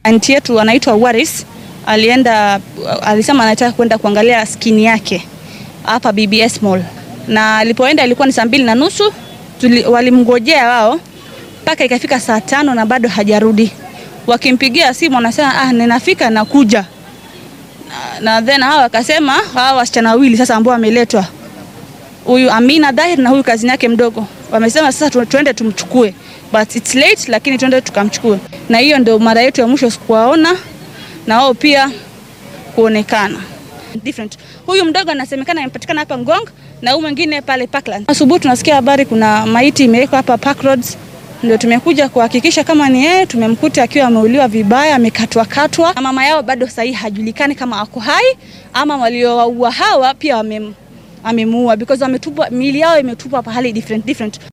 Anti yetu anaitwa Waris alienda, alisema anataka kwenda kuangalia skini yake hapa BBS Mall, na alipoenda ilikuwa ni saa mbili na nusu. Walimngojea wao mpaka ikafika saa tano na bado hajarudi. Wakimpigia simu anasema ah, ninafika nakuja na, na then hawa wakasema hawa wasichana wawili sasa ambao wameletwa huyu Amina Dahir na huyu kazini yake mdogo wamesema sasa tuende tumchukue, but it's late, lakini tuende tukamchukue. Na hiyo ndio mara yetu ya mwisho kuwaona na wao pia kuonekana different. Huyu mdogo anasemekana amepatikana hapa Ngong na huyu mwingine pale Parkland. Asubuhi tunasikia habari kuna maiti imewekwa hapa Park Roads, ndio tumekuja kuhakikisha kama ni yeye. Tumemkuta akiwa ameuliwa vibaya, amekatwa katwa, na mama yao bado sahihi hajulikani kama ako hai ama waliowaua hawa pia wame amemuua because wametupwa, miili yao imetupwa pahali different different.